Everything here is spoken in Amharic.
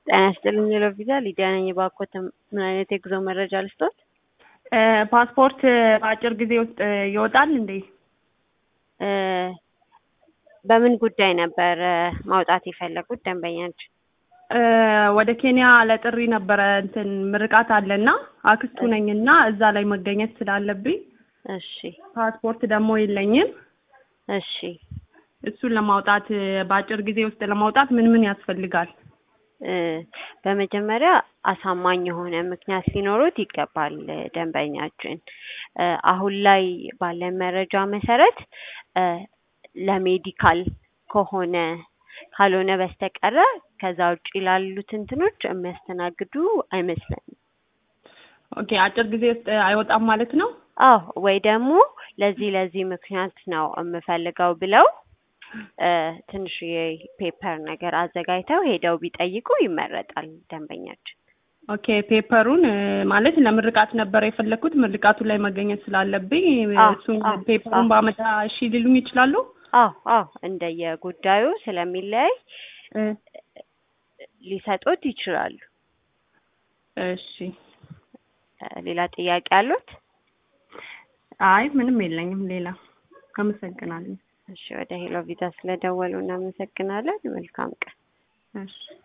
ጤና ይስጥልኝ የሎቪዛ ሊዲያ ነኝ። እባክዎት ምን አይነት የጉዞ መረጃ ልስጦት? ፓስፖርት በአጭር ጊዜ ውስጥ ይወጣል እንዴ? እ በምን ጉዳይ ነበር ማውጣት የፈለጉት ደንበኛችን? እ ወደ ኬንያ ለጥሪ ነበረ እንትን ምርቃት አለና አክስቱ ነኝና እዛ ላይ መገኘት ስላለብኝ እሺ ፓስፖርት ደግሞ የለኝም። እሺ እሱን ለማውጣት በአጭር ጊዜ ውስጥ ለማውጣት ምን ምን ያስፈልጋል? እ በመጀመሪያ አሳማኝ የሆነ ምክንያት ሊኖሩት ይገባል ደንበኛችን። እ አሁን ላይ ባለን መረጃ መሰረት እ ለሜዲካል ከሆነ ካልሆነ በስተቀረ ከዛ ውጭ ላሉት እንትኖች የሚያስተናግዱ አይመስለንም። ኦኬ አጭር ጊዜ ውስጥ አይወጣም ማለት ነው? አዎ ወይ ደግሞ ለዚህ ለዚህ ምክንያት ነው የምፈልገው ብለው እ ትንሽ የፔፐር ነገር አዘጋጅተው ሄደው ቢጠይቁ ይመረጣል ደንበኛችን። ኦኬ ፔፐሩን እ ማለት ለምርቃት ነበር የፈለኩት ምርቃቱ ላይ መገኘት ስላለብኝ አዎ፣ እሱን አዎ፣ ፔፐሩን አዎ። ባመጣ እሺ ሊሉኝ ይችላሉ? አዎ አዎ እንደየጉዳዩ ስለሚለያይ እ ሊሰጡት ይችላሉ። እሺ እ ሌላ ጥያቄ አሉት? አይ ምንም የለኝም ሌላ። አመሰግናለሁ። እሺ ወደ ሄሎ ቪዛ ስለደወሉ እናመሰግናለን። መልካም ቀን። እሺ